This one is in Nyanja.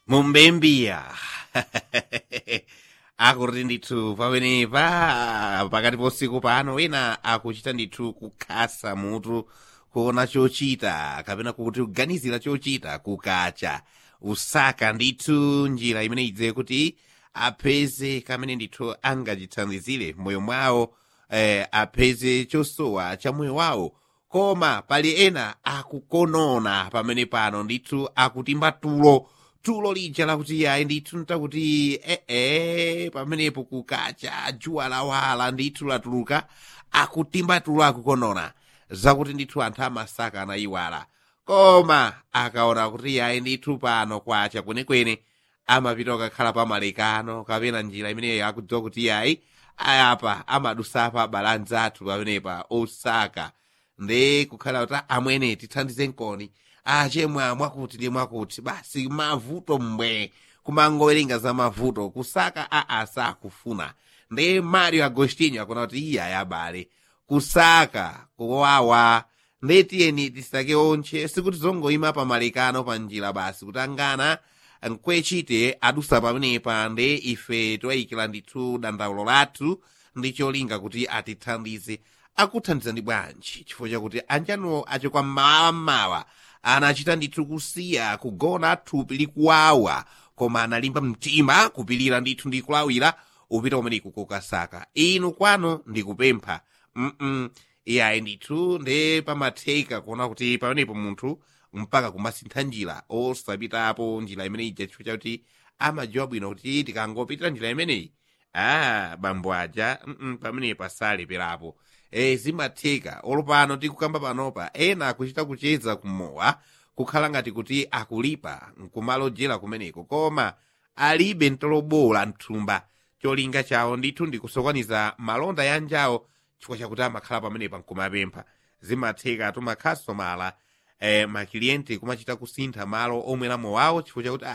mumbembiya akuti ndithu pamenepa pakati posiku pano wina akuchita ndithu kukhasa mutu kuona chochita kapena kuti kuganizira chochita kukacha usaka ndithu njira imene idze kuti apeze kamene ndithu angachithandizire moyo mwawo eh, apeze chosowa cha moyo wawo koma pali ena akukonona pamene pano ndithu akutimba tulo tulo lija lakuti yayi ndithu ntakuti ee pamenepo kukacha juwa lawala ndithu latuluka akutimba tulo akukonona zakuti ndithu anthu amasaka anayiwala koma akaona kuti yayi ndithu pano kwacha kwenekwene amapita kukakhala pamalekano kapena njira imeneyo akudziwa kuti yayi ayapa amadusapa abalanzi athu pamenepa osaka nde kukhala kuti amwene tithandize nkoni achemwa mwakuti ndi mwakuti basi mavuto mbwe kumangowerenga za mavuto kusaka aa sakufuna nde mario agostinho akona kuti iye ayabale kusaka kuwawa nde tiyeni tisake onche sikuti zongoyima pamalekano pa njira basi kutangana nkwechite adusa pamenepa nde ife toyikira ndithu dandaulo lathu ndi cholinga kuti atithandize akuthandizani bwanji chifukwa chakuti anjanuwo achokwa mmawammawa anachita ndithu kusiya kugona thupi likuwawa koma analimba mtima kupilira ndithu ndi kulawira upita umeneku kokasaka inu kwano ndikupempha mm iyayi ndithu nde pamatheka kuona kuti pamenepo munthu mpaka kumasintha njira osapitapo njira imene ija chifukwa chakuti amadziwa bwino kuti tikangopitira njira imeneyi ah bambo aja mm pamenepa saleperapo e zimatheka olopano tikukamba panopa ena akuchita kucheza kumowa kukhala ngati kuti akulipa nkumalojera kumeneko koma alibe ntolobola mthumba cholinga chawo ndithu ndikusokaniza malonda ya njawo chifukwa chakuti amakhala pamenepa nkumapempha zimatheka tumakhasomala eh, makiliyenti kumachita kusintha malo omweramo wawo chifukwa chakuti